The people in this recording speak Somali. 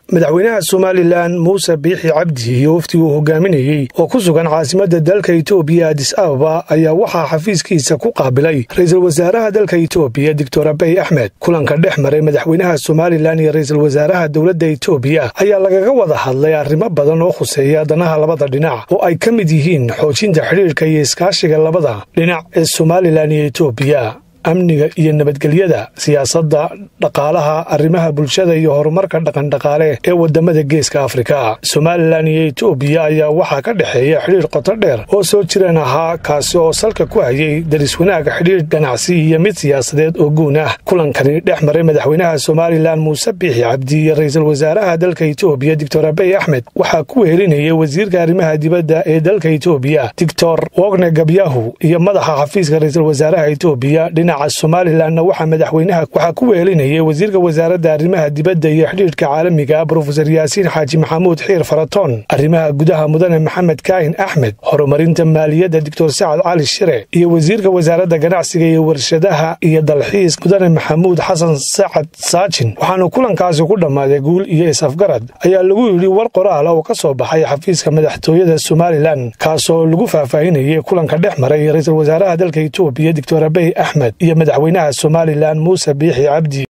madaxweynaha somalilan muuse biixi cabdi iyo waftigii uu hogaaminayey oo ku sugan caasimadda dalka itoobiya adis ababa ayaa waxaa xafiiskiisa ku qaabilay ra-iisul wasaaraha dalka itoobiya doctor abey axmed kulanka dhex maray madaxweynaha somalilan iyo ra-iisul wasaaraha dowladda itoobiya ayaa lagaga wada hadlay arrimo badan oo khuseeya danaha labada dhinac oo ay ka mid yihiin xoojinta xidhiirka iyo iskaashiga labada dhinac ee somalilan iyo itoobiya amniga iyo nabadgelyada siyaasadda dhaqaalaha arrimaha bulshada iyo horumarka dhaqandhaqaale ee wadamada geeska afrika somalilan iyo itoobiya ayaa waxaa ka dhexeeya xidhiir qoto dheer oo soo jireen ahaa kaasi oo salka ku hayay daris wanaaga xidhiir ganacsi iyo mid siyaasadeed oo guun ah kulankani dhex maray madaxweynaha somalilan muuse biixi cabdi iyo ra-iisul wasaaraha dalka itoobiya doctor abey axmed waxaa ku wehelinayay wasiirka arrimaha dibadda ee dalka itoobiya doctor wogne gabyahu iyo madaxa xafiiska ra-iisul wasaaraha itoobiya dhinaca somalilanna waxaa madaxweynaha waxaa ku wehelinayay wasiirka wasaaradda arrimaha dibadda iyo xidhiirhka caalamiga brofesor yaasiin xaaji maxamuud xiir faratoon arrimaha gudaha mudane maxamed kaahin axmed horumarinta maaliyadda doctor sacad cali shire iyo wasiirka wasaaradda ganacsiga iyo warshadaha iyo dalxiis mudane maxamuud xasan sacad saajin waxaana kulankaasi ku dhammaaday guul iyo is-afgarad ayaa lagu yidhi war qoraala oo ka soo baxay xafiiska madaxtooyada somalilan kaasoo lagu faahfaahinayay kulanka dhex maray ra-iisul wasaaraha dalka itoobiya doctor abey axmed iyo madaxweynaha somalilan muuse biixi cabdi